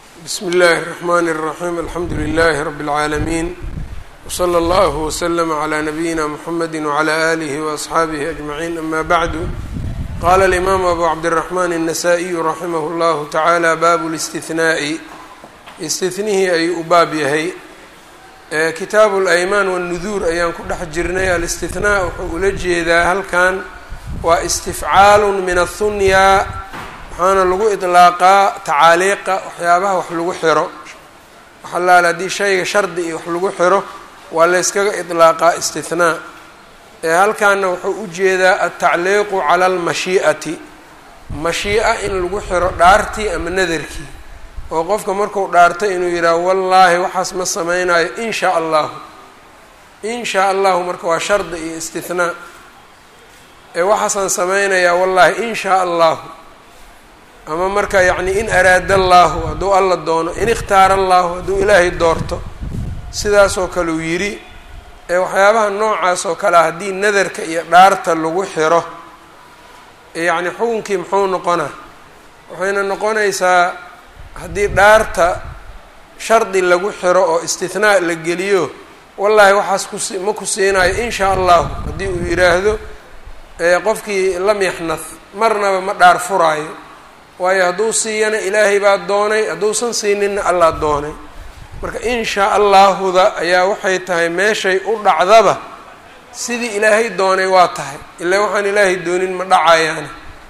bsm اllh الرحmn الرaحيم alxamdu لlh رb العaalمين وslى اllه وsلم عlى نbyina mحamd وعlى آlه وأصxaabه أجمعين أma bعd qala الإmam أbu cabdالرحmn النsائي raximh اllah taعalى bab الاsتiثnaaءi istithnihii ayuu u baab yahay kitaabu اlأymaan والnudur ayaan ku dhex jirnay alاsتiثnاء wuxuu ula jeedaa halkan waa istifcaal min الhunya waxaana lagu idlaaqaa tacaaliiqa waxyaabaha wax lagu xiro waxalaala haddii shayga shardi iyo wax lagu xiro waa layskaga idlaaqaa istithnaa ee halkaana wuxuu u jeedaa altacliiqu cala almashii'ati mashii'a in lagu xiro dhaartii ama nadarkii oo qofka marku dhaarto inuu yidhaaho wallaahi waxaas ma samaynayo in shaa allahu in shaa allahu marka waa shardi iyo istithnaa ee waxaasaan samaynayaa wallaahi in shaa allahu ama marka yacni in araada allaahu hadduu alla doono in ikhtaara allaahu hadduu ilaahay doorto sidaasoo kale uu yidhi ee waxyaabaha noocaas oo kale haddii nadarka iyo dhaarta lagu xiro yacni xukunkii muxuu noqonaa waxayna noqonaysaa haddii dhaarta shardi lagu xiro oo istinaa la geliyo wallaahi waxaas kusi ma ku siinayo in shaa allahu haddii uu yidhaahdo qofkii lam yaxnad marnaba ma dhaar furaayo waayo hadduu siiyana ilaahay baa doonay hadduusan siininna allaa doonay marka in shaa allaahuda ayaa waxay tahay meeshay u dhacdaba sidii ilaahay doonay waa tahay ilaa waxaan ilaahay doonin ma dhacayaani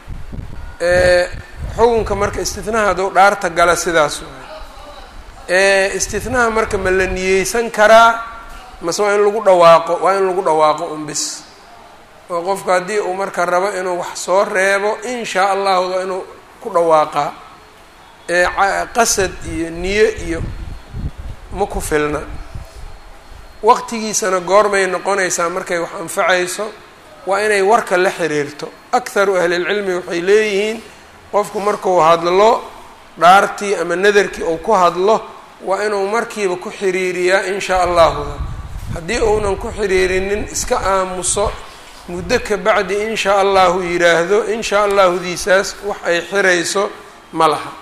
xukunka marka istinaha hadduu dhaarta gala sidaas waay istinaha marka ma la niyeysan karaa mase waa in lagu dhawaaqo waa in lagu dhawaaqo un bis oo qofku haddii uu marka rabo inuu wax soo reebo in shaa allahuda inuu ku dhawaaqaa ee qasad iyo niyo iyo ma ku filna waqtigiisana goormay noqonaysaa markay wax anfacayso waa inay warka la xiriirto akharu ahlilcilmi waxay leeyihiin qofku markuu hadlo dhaartii ama nadarkii uu ku hadlo waa inuu markiiba ku xiriiriyaa in shaa allahuda haddii uunan ku xiriirinin iska aamuso muddo ka bacdi in shaa allahu yidhaahdo in shaa allahudiisaas wax ay xirayso ma laha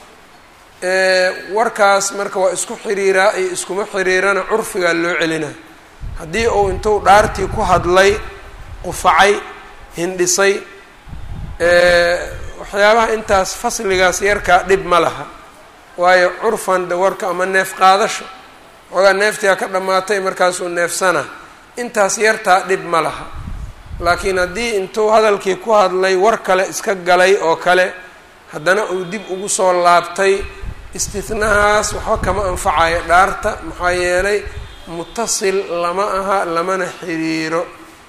warkaas marka waa isku xiriiraa iyo iskuma xiriirana curfigaa loo celinaa haddii uu intuu dhaartii ku hadlay qufacay hindhisay waxyaabaha intaas fasligaas yarkaa dhib ma laha waayo curfan de warka ama neef qaadasho xoogaa neeftiaa ka dhammaatay markaasuu neefsana intaas yartaa dhib ma laha laakiin haddii intuu hadalkii ku hadlay war kale iska galay oo kale haddana uu dib ugu soo laabtay istihnahaas waxba kama anfacayo dhaarta maxaa yeelay mutasil lama aha lamana xiriiro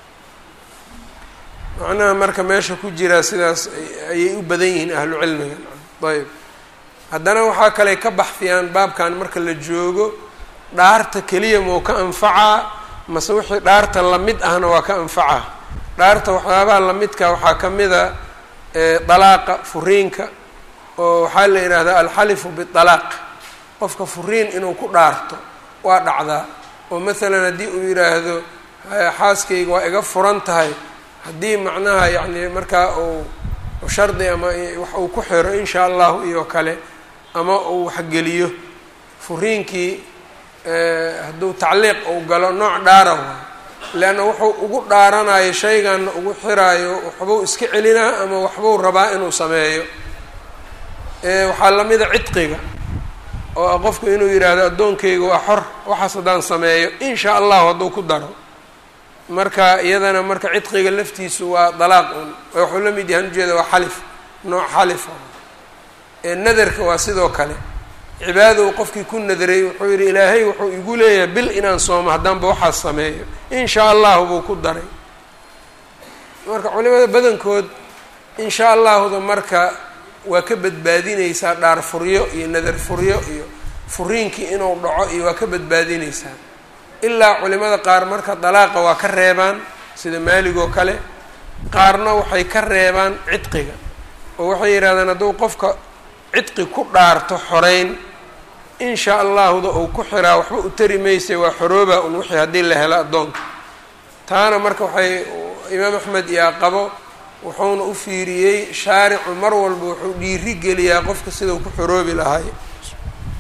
macnaha marka meesha ku jiraa sidaas ayay u badan yihiin ahlu cilmiga ayb haddana waxaa kale ka baxfiyaan baabkan marka la joogo dhaarta keliya mau ka anfacaa mase wixii dhaarta lamid ahna waa ka anfacaa dhaarta waxyaabaha lamidka waxaa ka mida dalaaqa furiinka oo waxaa la yidhaahdaa alxalifu bialaaq qofka furiin inuu ku dhaarto waa dhacdaa oo masalan haddii uu yidhaahdo xaaskayga waa iga furan tahay haddii macnaha yacni markaa uu shardi ama wax uu ku xiro in shaa allahu iyo kale ama uu waxgeliyo furiinkii hadduu tacliiq uu galo nooc dhaara waay leanna wuxuu ugu dhaaranayo shayganna ugu xiraayo waxbuu iska celinaa ama waxbuu rabaa inuu sameeyo waxaa lamida cidqiga oo ah qofku inuu yidhaahdo addoonkayga waa xor waxaas haddaan sameeyo in shaa allahu hadduu ku daro marka iyadana marka cidqiga laftiisu waa dalaaq un wuxuu la mid yahan ujeeda waa xalif nooc xalifa nadarka waa sidoo kale cibaadadow qofkii ku nadaray wuxuu yidhi ilaahay wuxuu igu leeyahay bil inaan soomo haddaanba waxaas sameeyo in shaa allahu buu ku daray marka culimada badankood in shaa allahuda marka waa ka badbaadineysaa dhaar furyo iyo nadar furyo iyo furiinkii inuu dhaco iyo waa ka badbaadineysaa ilaa culimada qaar marka dalaaqa waa ka reebaan sida maaligoo kale qaarna waxay ka reebaan cidqiga oo waxay yidhahdeen hadduu qofka cidqi ku dhaarto xoreyn in shaa allahuda uu ku xiraa waxba u tari maysa waa xorooba un wixii haddii la helo addoonka taana marka waxay imaam axmed iyaa qabo wuxuuna u fiiriyey shaaricu mar walba wuxuu dhiiri geliyaa qofka sidau ku xoroobi lahay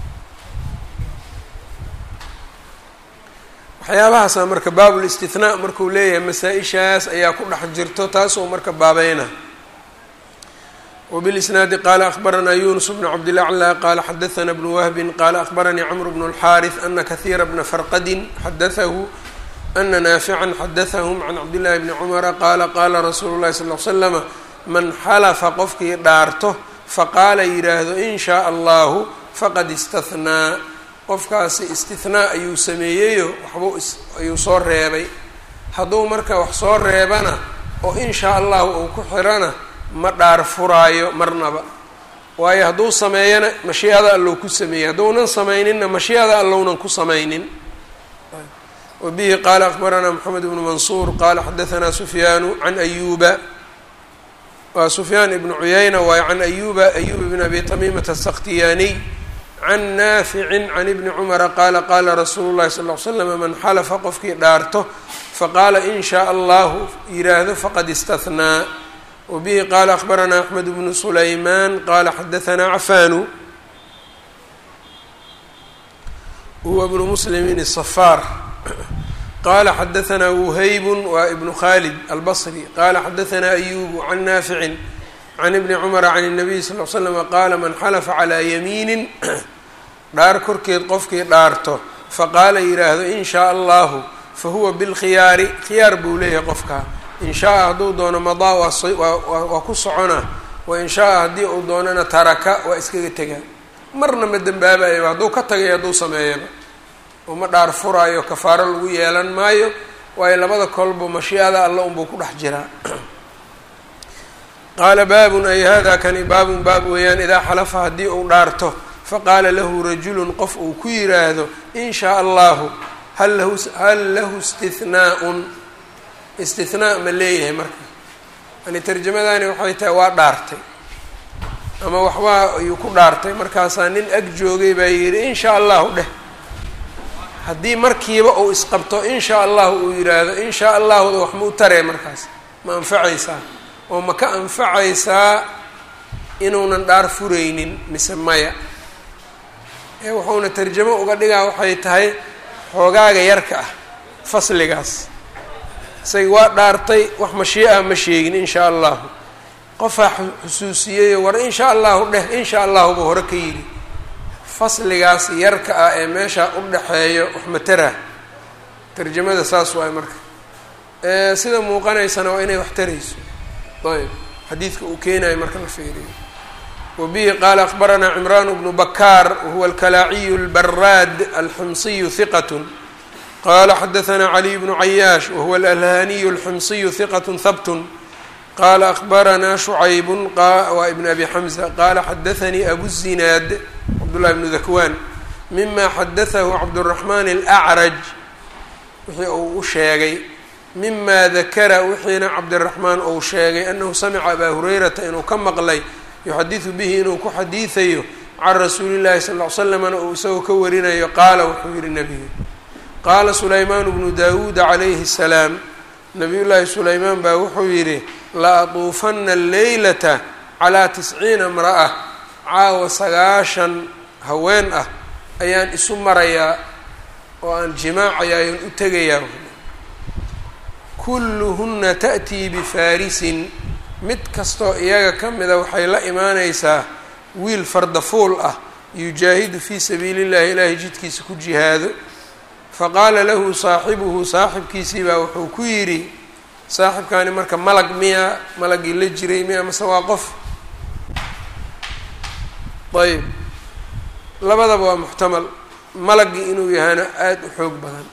waxyaabahaasa marka baabul istithnaa markuu leeyahay masaa-ishaas ayaa ku dhex jirto taasoo marka baabayna وبالإسناaد qال أخبرnا يuنس بن cبدالأعلى qال xdثnا بن وهب qال أخبرني cمر بن الحارث أن كثير بن فرqد xdثه أن نافعا xdثهم عن cبدالله بن cمر qال qاla رsuuل الlahi صلى اه عل سلم maن xلفa qofkii dhaarto faqاala yidhaahdo إن shاء الlahu fqad اsتثناa qofkaasi اsتiثناa ayuu sameeyeyo waxbuu ayuu soo reebay hadduu marka wax soo reebana oo in shاء الlahu uu ku xirana ma dhaar furaayo marnaba waayo hadduu sameeyana mashiicada allow ku sameeyey hadduunan samayninna mashiicada allownan ku samaynin wa bihi qaala akbaranaa moxamed ibnu mansuur qaala xadahanaa sufyaanu can ayuuba waa sufyaan ibnu cuyayna waayo can ayuba ayuba bn abi tamiimata asakhtiyaaniy can naaficin can ibni cumara qaala qaala rasuulu llahi sal l slam man xalafa qofkii dhaarto faqaala in shaa allahu yidhaahdo faqad istahnaa wbihi qaala akbaranaa axmed bnu sulaymaan qaala xadahanaa cafaanu huwa bnu muslimin الصfaar qaala xadahanaa wuhaybun waa ibnu khalid albصri qaala xadahanaa ayubu can naaficin can ibni cumara can الnabiy sal l slm qaala man xalafa calىa yamiinin dhaar korkeed qofkii dhaarto faqaala yidhaahdo in shaء allahu fahuwa bilkhiyaari khiyaar buu leeyahay qofkaa in shaa-a hadduu doono madaa waa ku socona wain shaa-a haddii uu doonana taraka waa iskaga tegaa marna ma dembaabayaba hadduu ka tagayo hadduu sameeyaba uma dhaar furaayo kafaaro lagu yeelan maayo waayo labada kolba mashiicada alla unbuu ku dhex jiraa qaala baabun ay hada kani baabun baab weeyaan idaa xalafa haddii uu dhaarto faqaala lahu rajulun qof uu ku yiraahdo in shaa allahu hal lahu hal lahu istihnaa'un istinaa ma leeyahay marka yani tarjamadani waxay tahay waa dhaartay ama waxbaa ayuu ku dhaartay markaasaa nin ag joogay baa yidhi in shaa allahu dheh haddii markiiba uu isqabto in shaa allahu uu yidhaahdo in shaa allahuda wax ma u taree markaas ma anfacaysaa oo ma ka anfacaysaa inuunan dhaar furaynin mise maya ee wuxuuna tarjamo uga dhigaa waxay tahay xoogaaga yarka ah fasligaas isaga waa dhaartay wax mashii'a ma sheegin in shaa allahu qofaa xusuusiyeyo war in shaa allahu dheh in shaa allahu buu hore ka yidhi fasligaas yarka ah ee meesha u dhexeeyo wax matara tarjamada saas waay marka sida muuqanaysana waa inay wax tarayso ayb xadiidka uu keenayo marka la fiiriyo wa bihi qaala akbaranaa cimraan bnu bakaar wahuwa alkalaaciyu albaraad alxumsiyu hiqat qala xadaثna caliy bnu cayaash wahuwa alalhaniyu alxumsiyu hiqat habt qala akbaranaa shucayb waa ibn abi xamza qala xadaثanii abu zinaad cabdullahi bnu dakwan mima xadaثahu cabdالraxman اlأcraj wixii uu u sheegay mima dakara wixiina cabdiraxmaan uu sheegay anahu samica abaa hurayrata inuu ka maqlay yuxadiثu bihi inuu ku xadiiثayo can rasuuli اllahi sal ll ly slamna uu isagoo ka warinayo qaala wuxuu yihi nebiga qaala sulaymaan bnu daawuuda calayhi الsalaam nabiy llaahi sulaymaan baa wuxuu yidhi la atuufana alleylata calaa tisciina imra'a caawa sagaashan haween ah ayaan isu marayaa oo aan jimaacaya ayaan u tegayaa kulluhunna ta'tii bifaarisin mid kastoo iyaga ka mida waxay la imaanaysaa wiil fardafuul ah yujaahidu fii sabiili llahi ilaahay jidkiisa ku jihaado faqaala lahu saaxibuhu saaxibkiisii baa wuxuu ku yidhi saaxibkaani marka malag miya malagii la jiray miya mase waa qof ayb labadaba waa muxtamal malagii inuu yahayna aada u xoog badan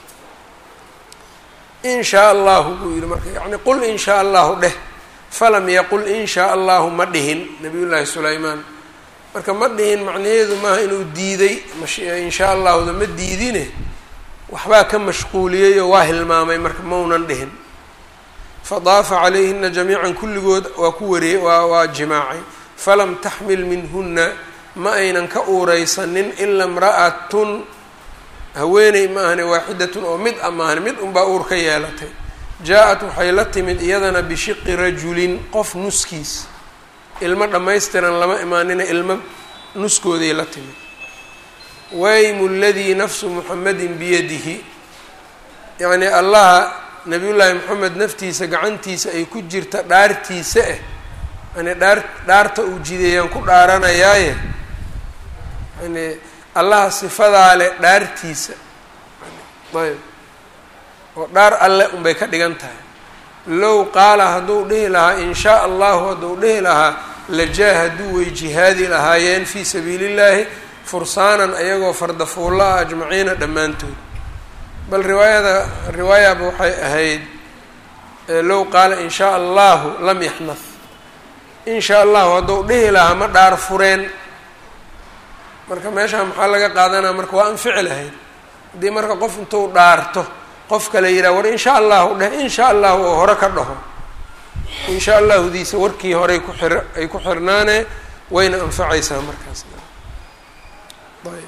in shaa allahu buu yihi marka yacni qul in shaa allahu dheh falam yaqul in shaa allahu ma dhihin nabiy llaahi sulaymaan marka ma dhihin macnaheedu maaha inuu diiday in shaa allahuda ma diidine waxbaa ka mashquuliyeyoo waa hilmaamay marka maunan dhihin fadaafa calayhina jamiican kulligood waa ku wariyey waa waa jimaacay falam taxmil minhunna ma aynan ka uureysanin ila imra'atun haweeney ma ahane waaxidatun oo mid a maahane mid unbaa uur ka yeelatay jaa-at waxay la timid iyadana bishiqi rajulin qof nuskiis ilmo dhammaystiran lama imaanina ilmo nuskooday la timid waymu ladii nafsu muxamedin biyadihi yacni allaha nabiyullaahi moxamed naftiisa gacantiisa ay ku jirta dhaartiisa ah yani dhaar dhaarta uu jideeyaan ku dhaaranayaaye yani allaha sifadaa leh dhaartiisa ayb oo dhaar alle unbay ka dhigan tahay low qaala hadduu dhihi lahaa in shaa allahu hadduu dhihi lahaa lajaahaduu way jihaadi lahaayeen fii sabiili llaahi fursaanan ayagoo fardafuulla ah ajmaciina dhammaantood bal riwaayada riwaayaba waxay ahayd low qaala in shaa allahu lam yaxnad in shaa allahu hadduu dhihi lahaa ma dhaar fureen marka meeshaa maxaa laga qaadanaa marka waa anfici lahayd haddii marka qof intuu dhaarto qof kale yidhaha war in sha allahu dheh in sha allahu oo hore ka dhaho in sha allahudiisa warkii horey ku xir ay ku xirnaane wayna anfacaysaa markaas ayb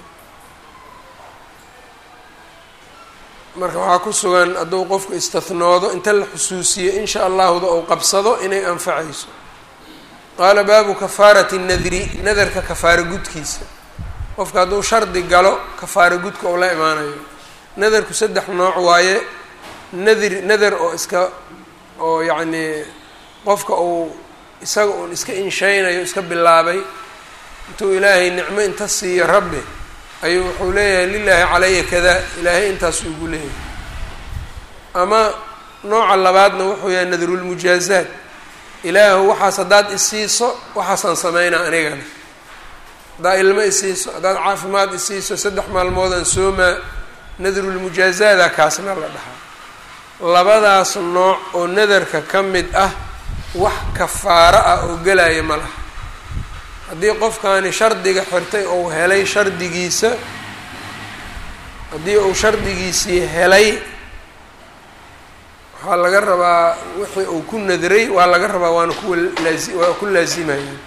marka waxaa ku sugan hadduu qofku istathnoodo inta la xusuusiyo in sha allahuda ou qabsado inay anfacayso qaala baabu kafaarati nadri nadarka kafaaro gudkiisa qofka hadduu shardi galo kafaaro gudka ou la imaanayo nadarku saddex nooc waaye nadir nadar oo iska oo yacnii qofka uu isaga uun iska inshaynayo iska bilaabay intuu ilaahay nicmo inta siiyo rabbi ayuu wuxuu leeyahay lilaahi calaya kada ilaahay intaasuu igu leeyahay ama nooca labaadna wuxuu yahay nadrulmujaazaat ilaahu waxaas haddaad isiiso waxaasaan sameynaa anigana haddaad ilmo isiiso haddaad caafimaad isiiso saddex maalmoodaan soomaa nadrulmujaazaada kaasna la dhahaa labadaas nooc oo nadarka ka mid ah wax kafaaro ah oo gelaya ma laha haddii qofkaani shardiga xirtay ou helay shardigiisa haddii uu shardigiisii helay waxaa laga rabaa wixii uu ku nadray waa laga rabaa waana kuwa laai waa ku laazimayaan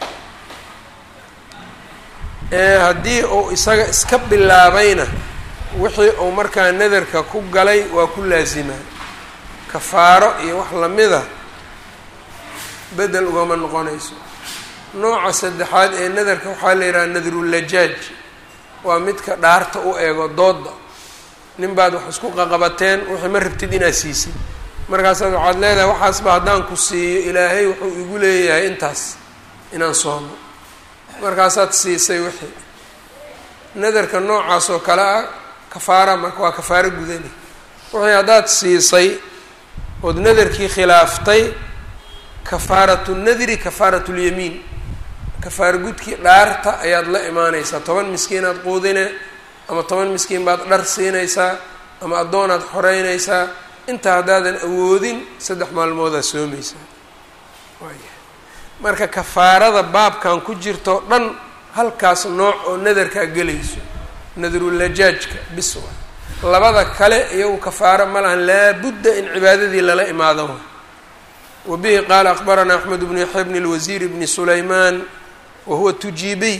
haddii uu isaga iska bilaabayna wixii uu markaa nadarka ku galay waa ku laasimaa kafaaro iyo wax lamida bedel ugama noqonayso nooca saddexaad ee nadarka waxaa la yidhaha nadrulajaaj waa midka dhaarta u eego dooda nin baad wax isku qaqabateen wixii ma rabtid inaad siisid markaasaad waxaad leedahay waxaasba haddaan ku siiyo ilaahay wuxuu igu leeyahay intaas inaan soomo markaasaad siisay wixii nadarka noocaas oo kale ah kafaara marka waa kafaaro gudani wixii haddaad siisay ood nadarkii khilaaftay kafaaratu nadri kafaaratu lyamiin kafaaro gudkii dhaarta ayaad la imaanaysaa toban miskiinaad quudine ama toban miskiin baad dhar siinaysaa ama addoonaad xoreynaysaa intaa haddaadan awoodin saddex maalmoodaad soomaysaa waaya marka kafaarada baabkan ku jirto dhan halkaas nooc oo nadarkaa gelayso nadrulajaajka bis wa labada kale iyagu kafaaro ma lahan laabudda in cibaadadii lala imaado wa wa bihi qaala akbaranaa axmed bnu yaxya bni lwasiir bni sulaymaan wa huwa tujiibiy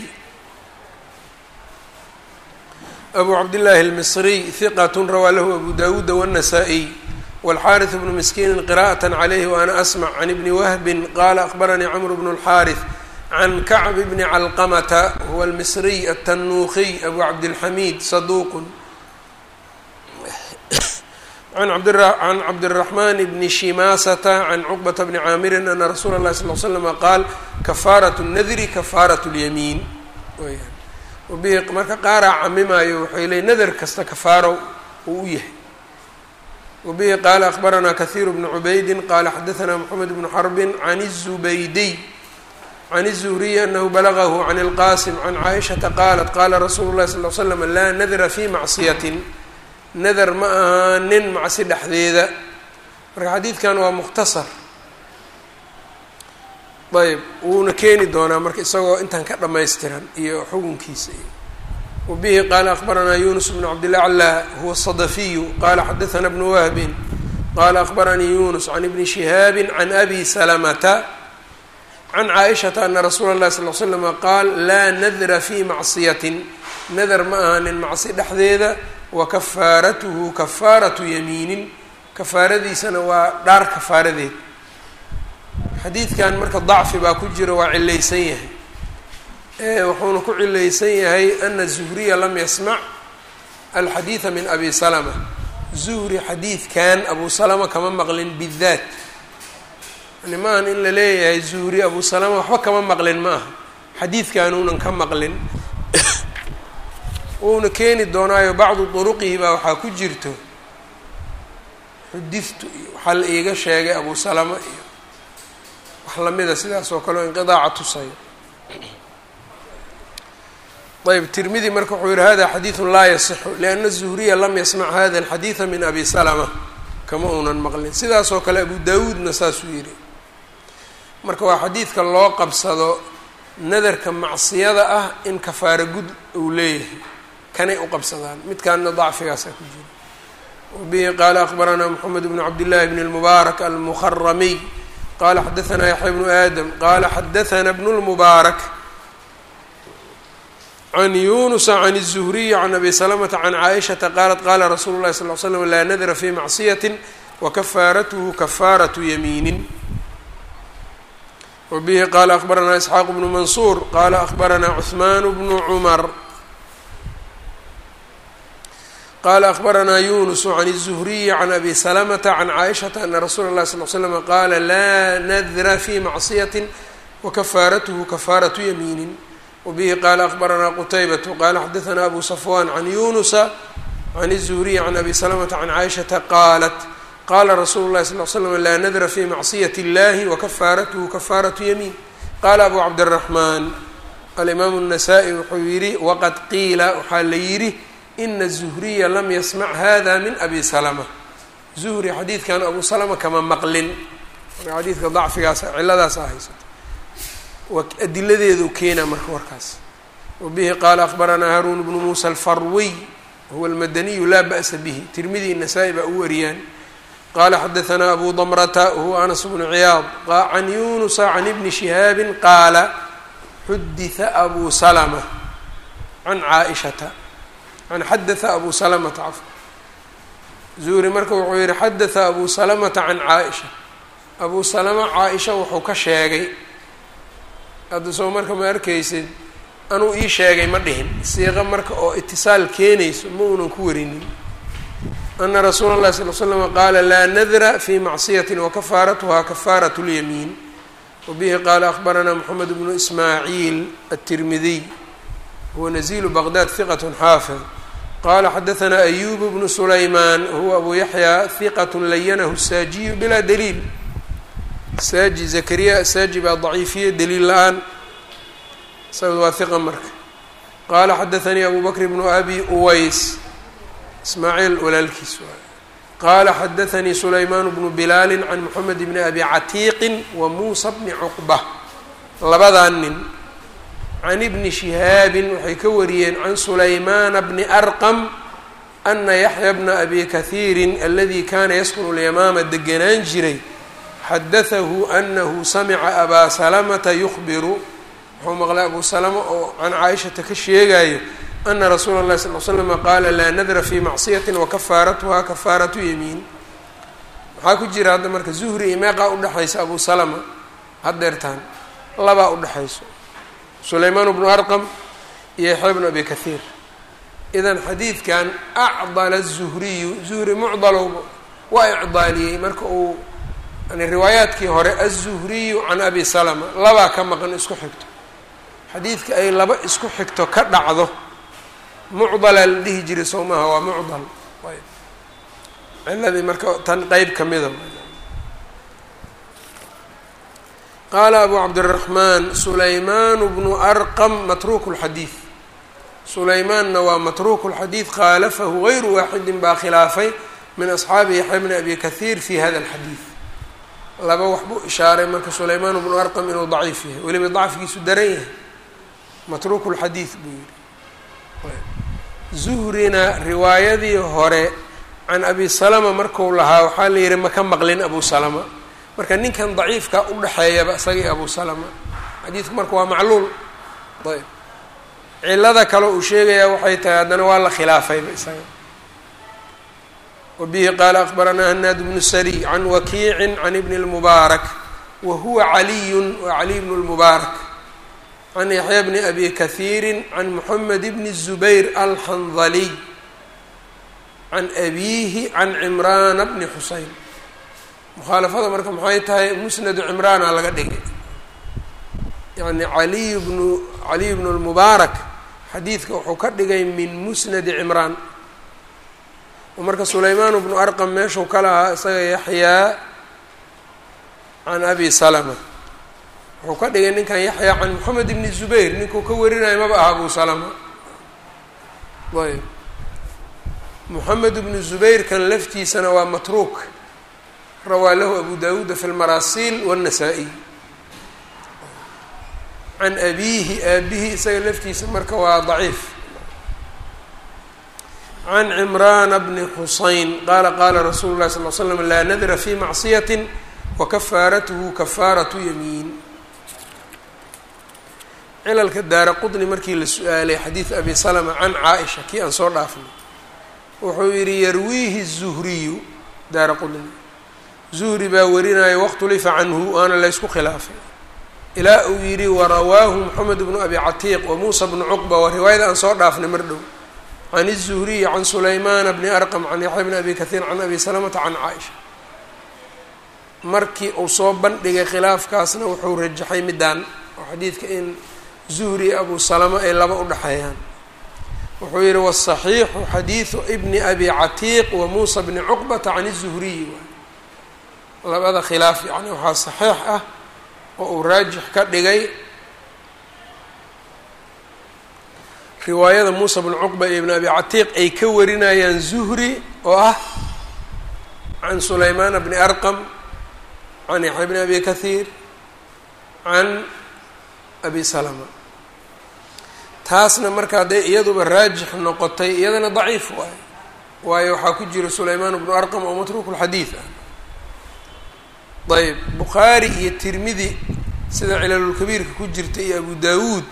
abu cabdillaahi almisriy hiqat rawaa lahu abu dawuuda wالnasaa-iy wاlxaariث bnu miskiini qira'aة عalayh waana asmc can ibni wahbi qaala akbaranii cmr bn اlxaariث can kacb bni calqamata huwa almisriy atanuukiy abu cabdilxamiid saduuq can cabdالraxman bni shimaasata can cuqbata bni caamirin ana rasuula اlahi sal l slama qaal kafaaraة الnadri kafaaraة اlyamiin wabihi marka qaaraa camimaayo waxay leey nadar kasta kafaaro uu u yahay wabihi qaala akbaranaa kahiiru bnu cubaydi qaala xadaثna mxamed bnu xarbi can الzubaydiy can الzuhriyi anahu balagahu can اlqasim can caaishaةa qaalat qaala rasuulu اlahi sal l slam laa nadra fi macصiyatin nadar ma aha nin macsi dhexdeeda marka xadiidkan waa mukhtasar ayb wuuna keeni doonaa marka isagoo intan ka dhammaystiran iyo xukunkiisa iyo wabihi qaala akbaranaa yunus bnu cabdilaclaa huwa الصadafiyu qaala xadaثna bnu wahbin qaala akbaranii yunus can ibni shihaabi can abi salamata can caaishata ana rasuula اllahi sal l slama qaal laa nadra fi macصiyatin nadar ma aha nin macsi dhexdeeda wa kafaaratuhu kafaaratu yamiinin kafaaradiisana waa dhaar kafaaradeed xadiidkan marka dacfi baa ku jira waa cilaysan yahay wuxuuna ku cilaysan yahay ana zuhriya lam yasmac alxadiida min abi salama zuhri xadiidkan abu salama kama maqlin bidaat yani maahan in la leeyahay zuhri abu salama waxba kama maqlin ma aha xadiidkanuunan ka maqlin wuuna keeni doonaayo bacdu duruqihi baa waxaa ku jirto xudiftu iyo waxaa la iiga sheegay abu salama iyo wax lamida sidaas oo kale o inqidaaca tusayo ayb tirmidi marka wuxuu yihi hada xadiidu laa yasixu lianna zuhriya lam yasmac hada alxadiida min abi salama kama uunan maqlin sidaas oo kale abu daawuudna saasuu yihi marka waa xadiidka loo qabsado nadarka macsiyada ah in kafaara gud uu leeyahay kanay u qabsadaan midkaana dacfigaasaa ku jira wabihi qaala akbaranaa moxamed bnu cabdillahi bn اlmubaarak almuharamiy qala xadaanaa yaxya bnu aadam qala xadaana bnu lmubaarak can yunusa can الzuhriyi can abi salamata can caaishata qaalat qala rasuulu lahi sal l slam laa nadra fi macsiyati wakafaaratuhu kafaaratu yamiinin wbihi qala akbaranaa isxaaq bnu mansuur qala akbaranaa cuثman bnu cumar qala akbaranaa yunus can الzuhriyi can abi salamata can caaishata ana rasuula اlahi sal l slm qaala laa nadra fi macsiyati wakafaaratuhu kafaaratu yamiinin wbihi qala akbaranaa qutaybatu qala xadaanaa abu safwan can yunusa can الzuhriyi can abi salamata can caaishata qaalat qala rasuulu lahi sal l slam laa nadra fi macsiyat اllahi wakafaaratuhu kafaaratu yamiin qala abu cabdالraxman alimaamu الnasaa-i wuxuu yihi waqad qiila waxaa la yidhi ina zuhriya lam yasmac hada min abi salama zuhri xadiidkan abu salama kama maqlin marka xadiidka dacfigaas ciladaasa haysato adiladeedu keena marka warkaas wabihi qaala akbaranaa haruun bnu muusa alfarwiy huwa almadaniyu laa ba'sa bihi tirmidi nasaa-i baa u wariyaan qala xadaanaa abu damrata wahuwa anas bnu ciyaad can yunusa can ibni shihaabi qaala xudita abu salama can caaishata an xadaa abu salamata cafwa zuhri marka wuxuu yihi xadaa abu salamata can caaisha abu salama caaisha wuxuu ka sheegay hadda soo marka ma arkaysid anuu ii sheegay ma dhihin siiqa marka oo itisaal keenayso ma uunan ku warinin ana rasuula اlahi sal l slm qaala laa nadra fi macsiyati wakafaaratuha kafaarat اlyamiin wabihi qaala akbaranaa moxamed bnu ismaaciil aلtirmidiy huwa nazilu baqdad hiqat xaafid qala xadaanaa ayub bnu sulaymaan huwa abu yaxya hiqat layanahu saajiyu bilaa daliil saaji zakariya saaji baa daciifiye daliil la-aan isaga waa hiqa marka qaala xadaanii abu bakr bnu abi uways ismaaciil walaalkiis waay qaala xadaanii sulaymaan bnu bilaali can moxamed bni abi catiiqin wa muusa bni cuqba labadaa nin can ibni shihaabin waxay ka wariyeen can sulaymaana bni arqam ana yaxya bna abi kahiirin aladi kana yaskunu lyamaama deganaan jiray xadatahu anahu samica abaa salamata yukhbiru wuxuu maqlay abu salama oo can caaishata ka sheegayo ana rasuula اlahi sal l slama qaala laa nadra fi macsiyati wakafaaratuha kafaaratu yamiin maxaa ku jira hadda marka zuhri iyo meeqaa udhexaysa abu salama hadeertaan labaa udhexayso sulaymaan bnu arqam iyo yaxya bnu abi kahiir idan xadiidkan acdala zuhriyu zuhri mucdalowba waa icdaaliyey marka uu yani riwaayaadkii hore aلzuhriyu can abi salama labaa ka maqan isku xigto xadiidka ay laba isku xigto ka dhacdo mucdalaa la dhihi jiray soo maaha waa mucdal ayb ciladii marka tan qeyb kamida qaala abu cabdالraxmaan sulaymaan bnu arqam matruuk اlxadiid sulaymaanna waa matruuk اlxadiid khaalafahu gayru waaxidin baa khilaafay min asxaabi yaxya bni abi kahiir fi hada اlxadiid laba wax buu ishaaray marka sulaymaan bnu arqam inuu daciif yahay weliba dacfigiisu daran yahay matruuk اlxadiid buu yihi zuhrina riwaayadii hore can abi salama marku lahaa waxaa la yihi maka maqlin abu salama marka ninkan daciifka udhexeeyaba isagii abu salama xadiidku marka waa macluul ayb cilada kale uu sheegayaa waxay tahay haddana waa la khilaafayba isaga wabihi qaala akbaranaa hanaad bnu sariy can wakiicin can ibni اlmubaarak wa huwa caliyun wa caliy bnu lmubaarak can yaxya bni abi kahiiri can moxamed bni zubayr alxandaliy can abiihi can cimraana bni xuseyn mukhaalafada marka maxay tahay musnadu cimraana laga dhigay yacni caliy bnu caliy bnu lmubaarak xadiidka wuxuu ka dhigay min musnadi cimraan oo marka sulaymaan bnu arqam meeshuu ka lahaa isaga yaxyaa can abi salama wuxuu ka dhigay ninkan yaxyaa can moxamed ibni zubayr ninkuu ka warinayo maba aha abu salama ayb moxamed ibnu zubayr kan laftiisana waa matruuk rawaa lahu abu dawuuda fi lmaraasiil wاnnasaa-iy can abiihi aabihi isaga laftiisa marka waa daciif can cimraana bni xuseyn qaala qaala rasuulu llahi sal l slam laa nadra fi macsiyati wakafaaratuhu kafaaratu yamiin cilalka daara qudni markii la su-aalay xadiid abi salama can caaisha kii aan soo dhaafnay wuxuu yidhi yarwiihi zuhriyu daara qudni zuhri baa warinayo wakhtulifa canhu waana laysku khilaafay ilaa uu yidhi warawaahu moxamed bnu abi catiiq wa muusa bnu cuqba waa riwaayada aan soo dhaafnay mar dhow can الzuhriyi can sulaymaana bni arqam can yaxya bni abi kahiir can abi salamata can caaisha markii uu soo bandhigay khilaafkaasna wuxuu rajaxay midaan oo xadiidka in zuhri abu salama ay laba u dhexeeyaan wuxuu yihi wالصaxiixu xadiidu bni abi catiiq wa muusa bni cuqbata can الzuhriyi labada khilaaf yani waxaa saxiix ah oo uu raajix ka dhigay riwaayada muusa bnu cuqba iyo ibn abi catiiq ay ka warinayaan zuhri oo ah can sulaymaana bni arqam can yaxya bni abi kahiir can abi salama taasna marka hadday iyaduba raajix noqotay iyadana daciif waayo waayo waxaa ku jira sulaymaan bnu arqam oo matruuku lxadiid ah ayb bukhaari iyo tirmidi sida cilalulkabiirka ku jirta iyo abu dawuud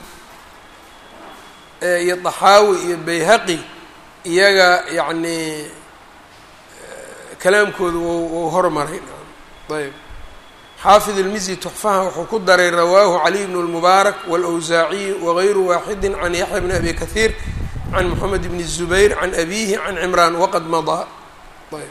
iyo daxaawi iyo bayhaqi iyaga yacni kalaamkooda wou hormaray ayb xaafid ilmizi tuxfaha wuxuu ku daray rawaahu caliy bnu lmubaarak wاlawsaaciy wagayru waaxidi can yaxya bni abi kahiir can moxamed bni zubayr can abihi can cimraan waqad madaa ayb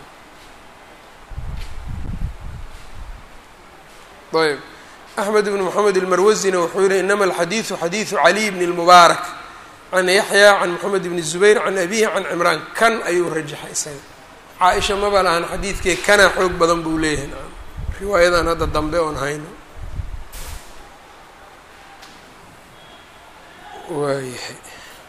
ayb axmed bn moxamed ilmarwasina wuxuu yihi inama alxadiidu xadiidu caliy bni lmubaarak can yaxya can moxamed bni zubayr can abihi can cimraan kan ayuu rajaxay isaga caa-isha maba lahan xadiidkee kana xoog badan buu leeyahay naam riwaayadan hadda dambe oon hayno waayahay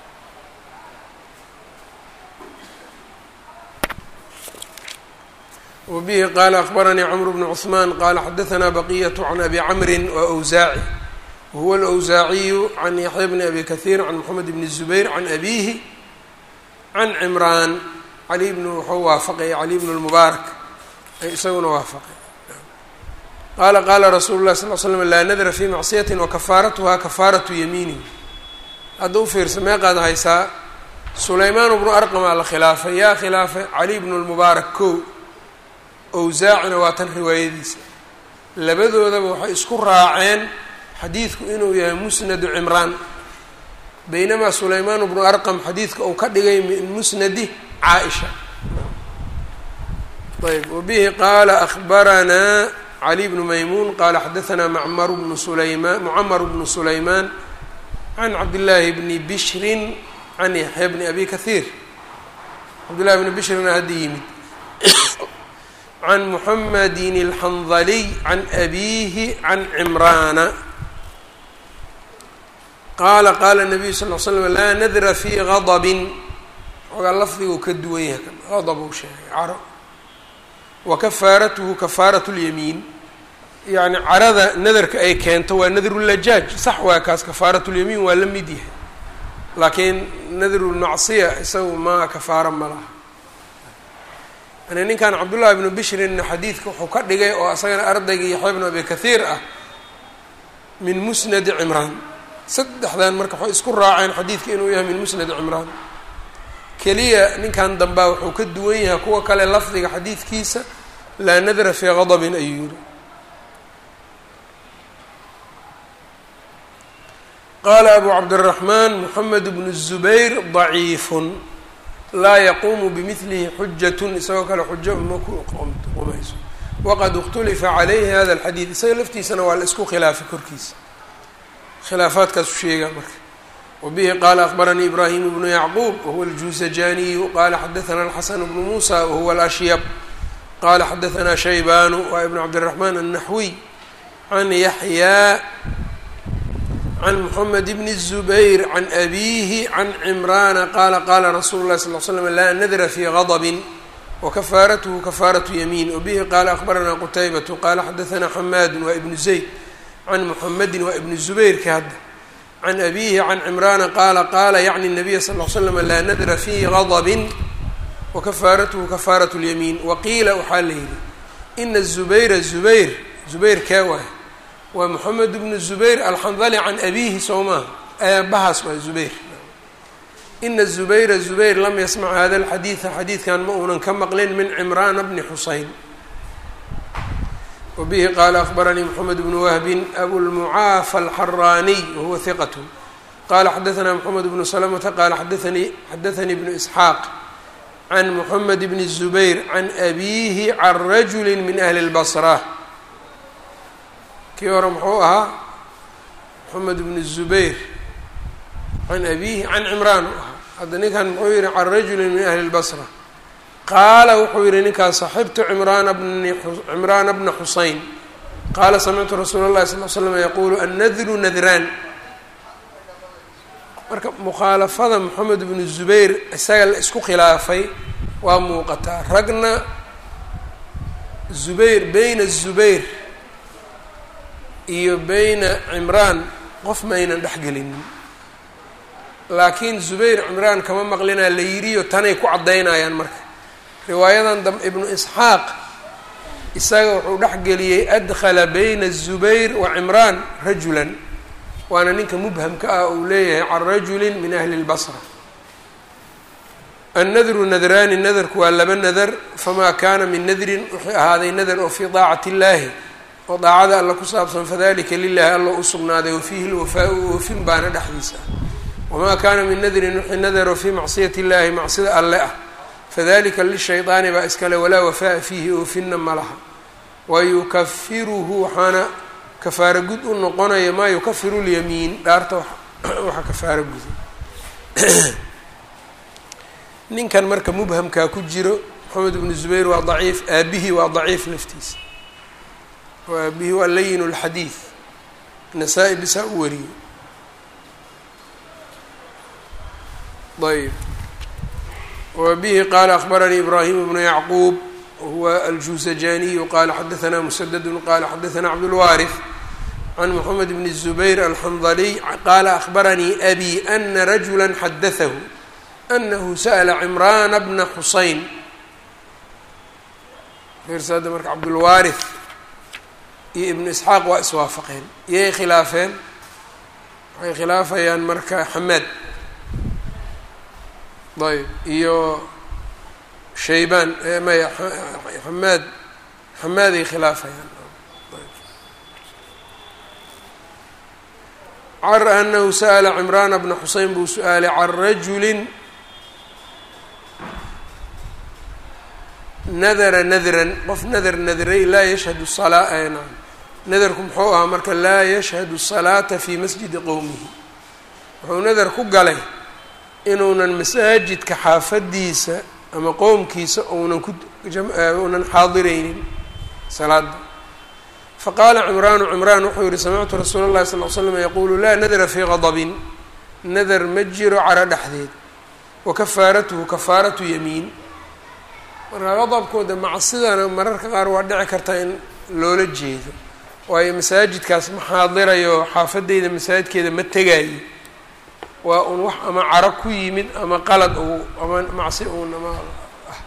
wbihi qaala akbaranii cmr bn cثman qala xadaثna baqiyة can abi camri wأwsaaci wahuwa اlأwsaaciyu can yaxya bni abi kahiir can moxamed bni الzubayr can abihi can cimraan cali bn wuxuu waafaqay cali bn اlmubaarak isaguna waafaqay qaala qaala rasuulu lahi sal l slm laa nadra fi macsiyati wakafaaratuha kafaaratu yamiinihi hadda u fiirsa meeqaad haysaa sulaymaan bnu arqamaa la khilaafay yaa khilaafay cali bn اlmubaarak ko owsaacina waa tan riwaayadiisa labadoodaba waxay isku raaceen xadiidku inuu yahay musnadu cimraan baynamaa sulaymaan bnu arqam xadiidka uu ka dhigay min musnadi caa-isha ayb wabihi qaala akbaranaa cali bnu maymuun qaala xadaanaa macmar bnu sulaymaan mucamar bnu sulaymaan can cabdillaahi bni bishrin can yaxya bni abi kahiir cabdillahi bni bishrina hadda yimid can muxamedin alxandaliy can abiihi can cimraana qaala qaala nabiyu sal l slam laa nadra fi gadabin xoogaa lafdiguu ka duwan yahay kan gadab uu sheegay caro wa kafaaratuhu kafaaratu lyamiin yacni carada nadarka ay keento waa nadrulajaaj sax waa kaas kafaaratulyamiin waa la mid yahay laakiin nadrulmacsiya isagu ma kafaaro ma laha yani ninkan cabdullahi bnu bishrinna xadiidka wuxuu ka dhigay oo isagana ardaygii yaxya bnu abi kahiir ah min musnadi cimraan saddexdan marka waxay isku raaceen xadiidka inuu yahay min musnadi cimraan keliya ninkan dambaa wuxuu ka duwan yahay kuwa kale lafdiga xadiidkiisa laa nadra fii gadabin ayuu yiri qaala abu cabdiraxmaan moxamed bnu zubayr daciifun laa yaquumu bimilihi xujatun isagoo kale xujo ma ku qumayso waqad اkhtulifa calayhi hada alxadiid isaga laftiisana waa la isku khilaafay korkiisa khilaafaadkaasu sheegaa marka wabihi qaala akbaranii ibraahim bnu yacquub wahuwa aljuusajaniyu qaala xadaثana alxasan bnu muusa wahuwa alashyab qala xadaثna shaybanu waa ibn cabdالرaحman الnaxwiy can yaxyaa can mxamed bn الزubayr can abihi can cimrana qala qala rasulu اlahi sal ll slam laa nadra fi غadb wakafaaratuhu kafaaraةu yamiin wabihi qala akbarana qutaybaة qala xadaثna xamaadu waa ibnu zayd can muxamedi waa ibn zubayrka hadda can abihi can cimrana qala qala yacni الnabiya sal ll slam laa nadra fi غadb wakafaaratuhu kafaaraة اlyamiin waqiila waxaa la yidhi ina الzubayra zubayr zubayr kaa waay waa moxamed bnu zubayr alxandali can abihi soo maaha aabahaas waa zubayr ina zubayra zubayr lam yasmac hada alxadiida xadiidkan ma uunan ka maqlin min cimraana bni xuseyn wabihi qaala akbaranii moxamed bnu wahbin abulmucaafa alxaraaniy wahuwa hiqat qala xadaثna moxamed bnu salamata qala xadaanii xadaثanii bnu isxaaq can moxamed bni zubayr can abiihi can rajuli min ahli اlbasra kii hore muxuu ahaa moxamed bni zubayr can abiihi can cimraan u ahaa hadda ninkan muxuu yihi can rajuli min ahli اlbasra qaala wuxuu yihi ninkaas saxibtu cimraana bni cimraana bna xuseyn qaala samictu rasuula اllahi sal l slam yaqulu annadru nadraan marka mukhaalafada moxamed bnu zubayr isaga la isku khilaafay waa muuqataa ragna zubayr beyna zubayr iyo beyna cimraan qof maynan dhexgelinin laakiin zubayr cimraan kama maqlinaa la yiriyo tanay ku caddaynayaan marka riwaayadan dam ibnu isxaaq isaga wuxuu dhexgeliyey adkhala beyna zubayr wa cimraan rajulan waana ninka mubhamka ah uu leeyahay can rajuli min ahli اlbasra annadru nadraani nadarku waa laba nadar famaa kaana min nadrin wuxuu ahaaday nadar oo fii daacati اllaahi oo daacada alla ku saabsan fadalika lilahi alla u sugnaaday wafiihi lwafaau oofin baana dhexdiisa ah wamaa kaana min nadrin wixii nadaro fii macsiyati اllahi macsida alle ah fadalika lishayطaani baa iskale walaa wafaaa fiihi oofinna ma laha wayukafiruhu waxaana kafaaro gud u noqonaya maa yukafiru lyamiin dhaarta waxa kafaaro guda ninkan marka mubhamkaa ku jiro moxamed bnu zubayr waa daciif aabihii waa daciif laftiisa oo aabihii waa layin اlxadiid nasaa-i bisaa u wariyey ayb wabihi qaala akbaranii ibraahim bnu yacquub whuwa aljuusajaniyu qala xadaثna msdd qala xadaثna cabdاlwaariث can mxamed bn الزubayr alxandaliy qaala akbaranii abi ana rajula xadaثahu anahu sa'la cimrana bna xuseyn fiirsaada marka cabdulwaariث iyo ibnu isxaaq waa iswaafaqeen iyay khilaafeen waxay khilaafayaan marka xamaad ayb iyo shaybaan maya xamaad xamaaday khilaafayaan car anahu sa'la cimraana bna xuseyn buu su-aalay can rajulin nadara nadran qof nadar nadray laa yashhadu salaa nam nadarku muxuu ahaa marka laa yashhadu salaata fi masjidi qowmihi wuxuu nadar ku galay inuunan masaajidka xaafadiisa ama qowmkiisa uunan ku uunan xaadireynin salaada faqaala cimraanu cimraan wuxuu yihi samictu rasuula اllahi sal l slam yaquulu laa nadra fii gadbin nadar ma jiro caro dhexdeed wa kafaaratuhu kafaaratu yamiin marka qadabkooda macsidana mararka qaar waa dhici karta in loola jeedo waayo masaajidkaas ma xaadirayo xaafadeyda masaajidkeeda ma tegaayo waa un wax ama caro ku yimid ama qalad ou ama macsi uun ama ah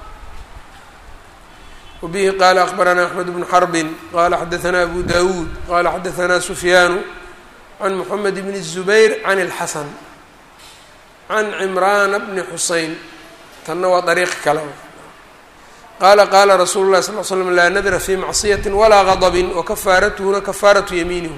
wabihi qaala akbaranaa axmed bnu xarbin qala xadaثna abu dawuud qala xadaثna sufyaanu can moxamed bni الzubayr can اlxasan can cimraana bni xuseyn tanna waa dariiq kale qaala qaala rasuulu lahi sal l slam laa nadra fi macsiyati walaa gadbin wakafaaratuhuna kafaaratu yamiinihi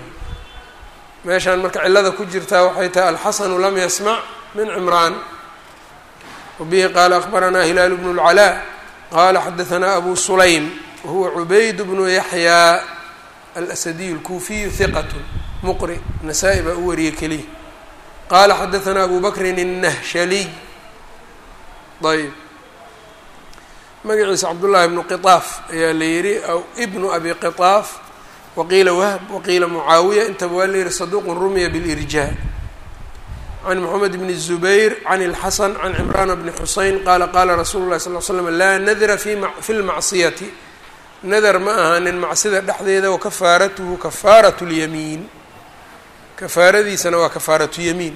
meeshaan marka cilada ku jirtaa waxay tahay alxasanu lam yasmac min cimraan wabihi qaala akbaranaa hilaalu bnu اlcalaa qaala xadaanaa abu sulaym wahuwa cubayd bnu yaxyaa alasadiy اlkuufiyu hiqat muqri nasaa-i baa u wariyey keliya qaala xadaanaa abu bakrin الnahshaliy ayb magaciisa cabdullaahi bnu qiطaaf ayaa la yihi aw ibnu abi qiطaaf waqiila wahb waqiila mucaawiya intaba waa la yihi saduuqun rumiya bilirjaa can moxamed bni الzubayr can اlxasan can cimraana bni xuseyn qaala qaala rasuulu lahi sal l slam laa nadra fi lmacsiyati nadar ma ahaanin macsida dhexdeeda wakafaaratuhu kafaaraة اlyamiin kafaaradiisana waa kafaaratu yamiin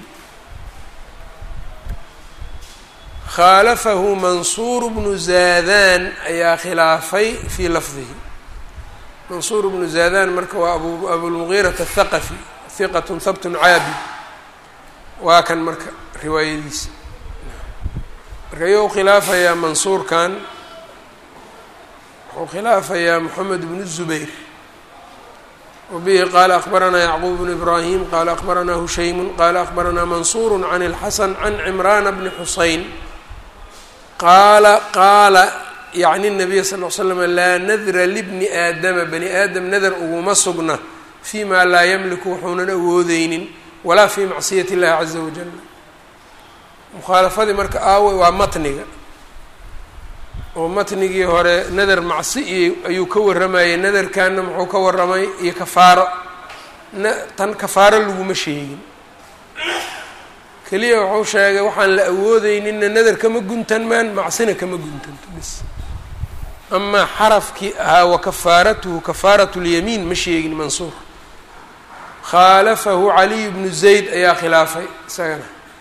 khaalafahu mansuur bnu zaadan ayaa khilaafay fii lafdihi mansuur bnu zaadan marka waa abu abulmugiirata athaqafi hiqatun habtun caabid waa kan marka riwaayadiisa marka iyou khilaafayaa mansuurkan wuxuu khilaafayaa moxamed bnu zubayr wabihi qaala akbaranaa yacquub bnu ibraahim qaala akbaranaa hushaymu qaala akbaranaa mansuur can اlxasan can cimraana bni xuseyn qaala qaala yacni nabiya sal l slam laa nadra libni aadama bani aadam nadar uguma sugna fii maa laa yamliku wuxuunan awoodeynin walaa fii macsiyati illahi caza wajal mukhaalafadii marka aawey waa matniga oo matnigii hore nadar macsi iyo ayuu ka warramayay nadarkanna muxuu ka warramay iyo kafaaro na tan kafaaro laguma sheegin keliya wuxuu sheegay waxaan la awoodeyninna nadar kama guntanmaan macsina kama guntanto bis amaa xarafkii ahaa wa kafaaratuhu kafaaratu lyamiin ma sheegin mansuur khaalafahu caliy bnu zayd ayaa khilaafay isagana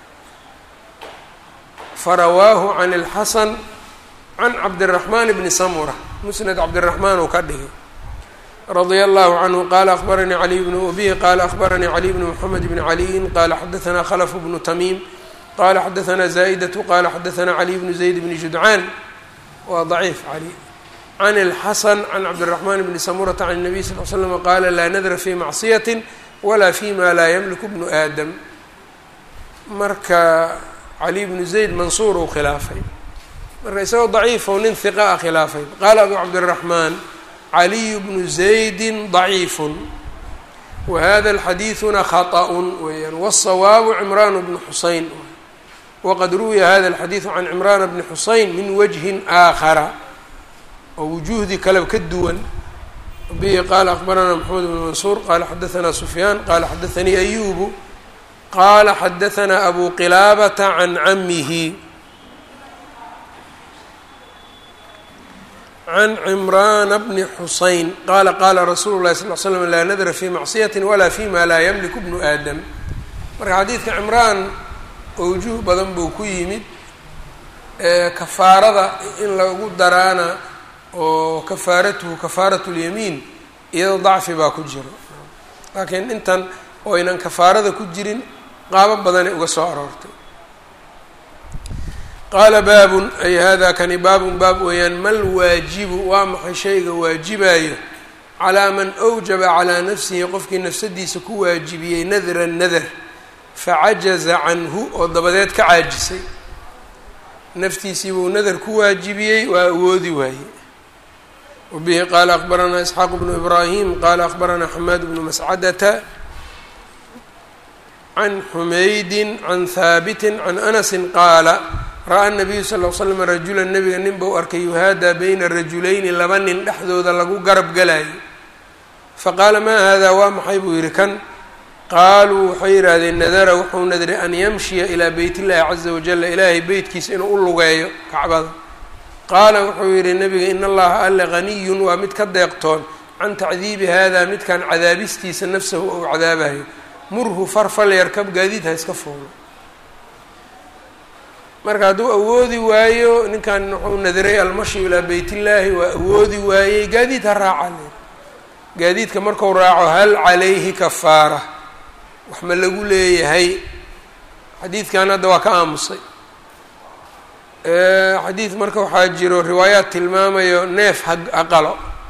farawaahu can اlxasan can cabdiraxmaan bni samura musnad cabdiraxmaan uu ka dhigay radia allahu canhu qaala akbaranii caliy bnu ubihi qaala akbaranii caliy bnu moxamed bni caliyin qaala xadaanaa khalfu bnu tamiim qaala xadaanaa zaa'idatu qaala xadaanaa caliy bnu zayd bni judcaan waa daciif cali can اlxasan can cabdiraxmaan bni samurata can الnabiy sal l slm qaala laa nadra fi macsiyati walaa fi ma laa yamliku bnu aadam marka cali bnu zayd mansuur uu khilaafay marka isagoo daciifo nin hiqa a khilaafay qaala abu cabdiraxmaan caliy bnu zaydi ضaciifu wahada alxadiiduna khaطأun weeyaan wالsawaabu cimraan bnu xuseyn waqad ruwiya hada alxadiidu can cimraana bni xuseyn min wajhin aakhara oo wujuhdii kaleba ka duwan bihi qaala akbaranaa maxamed bn mansuur qaala xadaanaa sufyaan qaala xadaanii ayubu qaala xadaanaa abu qilaabata can camihi can cimraana bni xuseyn qaala qaala rasuulu lahi sal l slam laa nadra fi macsiyati walaa fi ma laa yamliku bnu aadam marka xadiidka cimraan owjuh badan buu ku yimid kafaarada in lagu daraana oo kafaaratuhu kafaaratu lyamiin iyadoo dacfi baa ku jiro laakiin intan oo aynan kafaarada ku jirin qaabo badanay uga soo aroortay qaala baabun ay hada kani baabun baab weeyaan mal waajibu waa maxay shayga waajibayo calaa man awjaba calaa nafsihi qofkii nafsadiisa ku waajibiyey nadran nadar facajaza canhu oo dabadeed ka caajisay naftiisii buu nadar ku waajibiyey waa awoodi waaye wabihi qaala akbaranaa isxaaq bnu ibraahim qaala akbaranaa xamaad bnu mascadata can xumaydin can haabitin can anasin qaala ra-a nabiyu sal l slam rajulan nabiga nin bau arkay yuhaadaa bayna rajulayni laba nin dhexdooda lagu garab galayo faqaala maa haadaa waa maxay buu yidhi kan qaaluu waxay yidhaahdeen nadara wuxuu nadray an yamshiya ilaa beyt illahi caza wajala ilaahay beytkiisa inuu u lugeeyo kacbada qaala wuxuu yidhi nabiga in allaha alle haniyun waa mid ka deeqtoon can tacdiibi haadaa midkan cadaabistiisa nafsahu ou cadaabayo murhu farfal yarkab gaadiid ha iska fuulo marka hadduu awoodi waayo ninkan wuxuu nadiray almashi ilaa beyt illaahi waa awoodi waayey gaadiid ha raaca le gaadiidka marku raaco hal calayhi kafaara wax ma lagu leeyahay xadiidkan hadda waa ka aamusay xadiid marka waxaa jiro riwaayaad tilmaamayo neef ha haqalo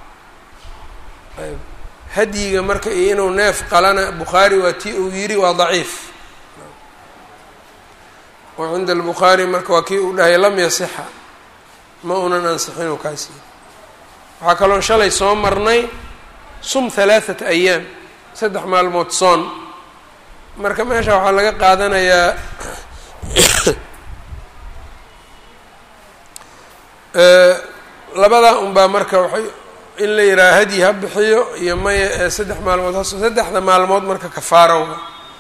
hadyiga marka iyo inuu neef qalana bukhaari waa tii uu yidhi waa daciif oo cinda albukhaari marka waa kii uu dhahay lam yasixa ma unan ansixinuu kaasi waxaa kaloo shalay soo marnay sum halaathata ayaam saddex maalmood soon marka meesha waxaa laga qaadanayaa labadaa unbaa marka waxay in la yidhaha hadyi ha bixiyo iyo maya ee saddex maalmood has saddexda maalmood marka kafaarowga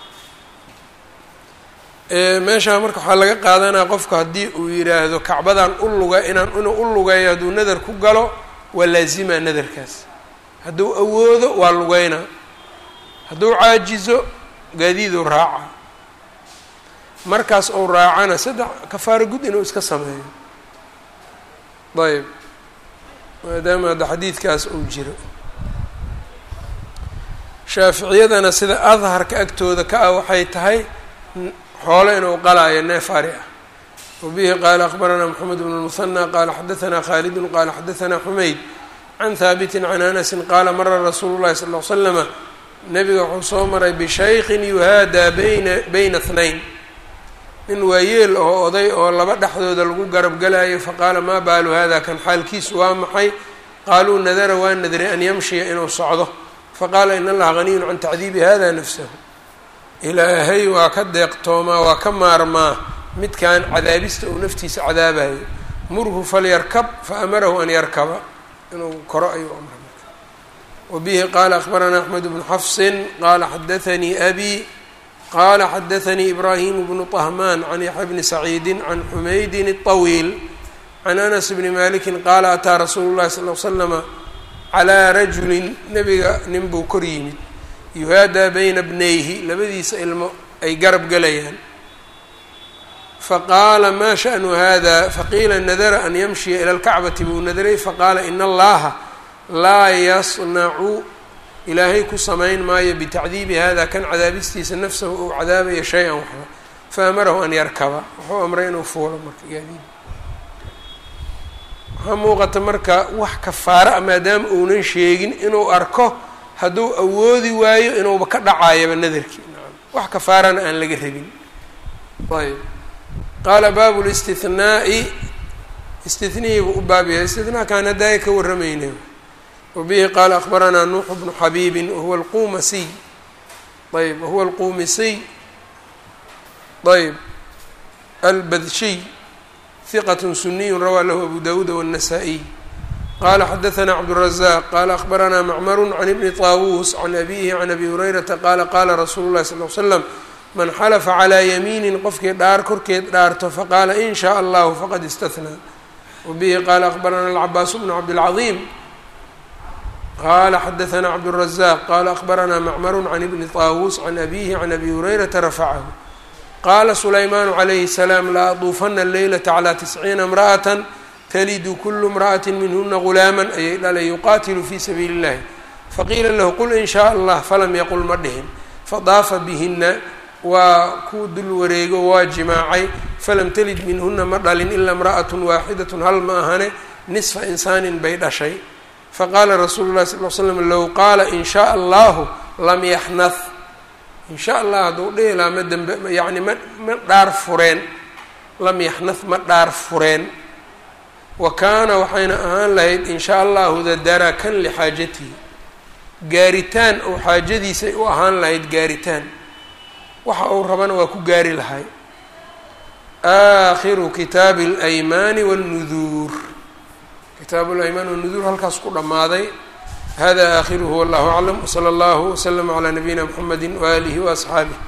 meeshaa marka waxaa laga qaadanaya qofku haddii uu yidhaahdo kacbadan u luga inaan inuu u lugeeyo hadduu nadar ku galo waa laazima nadarkaas hadduu awoodo waa lugeynaa hadduu caajizo gaadiiduu raaca markaas ou raacana saddex kafaaro gud inuu iska sameeyo ayb maadaama hadda xadiidkaas uu jiro shaaficiyadana sida adharka agtooda ka ah waxay tahay xoolo inuu qalaayo neef ari ah wabihi qaala akbaranaa moxamed bn lmuhanى qaala xadaanaa khaalidun qaala xadaanaa xumayd can haabitin can anasin qaala mara rasuulu llahi sal l slama nabiga wuxuu soo maray bishaykin yuhaadaa bayna bayna hnayn nin waayeel oo oday oo laba dhexdooda lagu garab galayo faqaala maa baalu hada kan xaalkiisu waa maxay qaaluu nadara waa nadray an yamshiya inuu socdo faqaala in allaha haniyun can tacdiibi hada nafsahu ilaahay waa ka deeqtoomaa waa ka maarmaa midkan cadaabista uu naftiisa cadaabayo murhu falyarkab faamarahu an yarkaba inuu koro ayuu amray wabihi qaala akbaranaa axmed bnu xafsin qaala xadaanii abi qala xadaanii ibraahim bnu طahman can yaxya bni saciidi can xumaydin الطawiil can anas bni maliki qaala ataa rasuulu llahi sal l slama calaa rajulin nebiga nin buu kor yimid yuhaadaa bayna bnayhi labadiisa ilmo ay garab galayaan faqaala ma shaأnu hada faqiila nadara an yamshiya ilى اlkacbati buu nadaray faqaala in allaha laa yasnacu ilaahay ku samayn maayo bitacdiibi hada kan cadaabistiisa nafsahu uu cadaabaya shay-an waxba faamarahu an yarkaba wuxuu amray inuu fuulo marka gaadiid waxaa muuqata marka wax kafaara a maadaama uunan sheegin inuu arko hadduu awoodi waayo inuuba ka dhacaayaba nadarkii wax kafaarana aan laga rabin ayb qaala baabu listihnaai istihnihiibu u baab yahay istihnakan haddaaya ka warramayna wbihi qaala akbaranaa nuuxu bnu xabiibin wahuwa alqumasiy ayb wahuwa alqumisiy ayb albadshiy hiqat suniyu rawaa lahu abu dawuuda wالnasaa-iy qala xadaanaa cabdالrazaq qala akbaranaa macmaru can ibni طaawuus can abihi can abi hurayrata qaala qaala rasuulu llahi sal l slam man xalafa calaa yamiinin qofkii dhaar korkeed dhaarto faqaala in shaء allahu faqad istahnaa wabihi qaala akbaranaa alcabaasu bnu cabdilcaظiim qala xadaanaa cabdالrazaq qala akbaranaa macmaru can ibni طaawuus can abihi can abi hurayrata rafacahu qaala sulaymaanu calayhi الsalaam la aduufana leylata calى tisciina imra'ata talidu kulu imra'ati minhuna gulaama ayay dhalay yuqatilu fi sabiili اllahi faqiila lahu qul in shaء allah falam yaqul ma dhihin fadaafa bihina waa kuu dul wareego waa jimaacay falam talid minhuna ma dhalin ila imra'at waaxidat hal ma ahane nisfa insaanin bay dhashay faqaala rasuulu llahi sal l slam low qaala in shaء allahu lam yaxnah in sha allah hadduu dhihi lahaa ma dembe yacni ma ma dhaar fureen lam yaxnah ma dhaar fureen wa kaana waxayna ahaan lahayd in shaa allahu dadarakan lixaajatihi gaaritaan oo xaajadiisay u ahaan lahayd gaaritaan waxa uu rabana waa ku gaari lahay aakhiru kitaabi اlaymaani wاlnuduur kitaabu اlaymaan wاlnuduur halkaas ku dhammaaday hada aakhiruhu wallahu aclam wslى اllahu wslama calى nabiyina mxamedi waalihi waasxaabih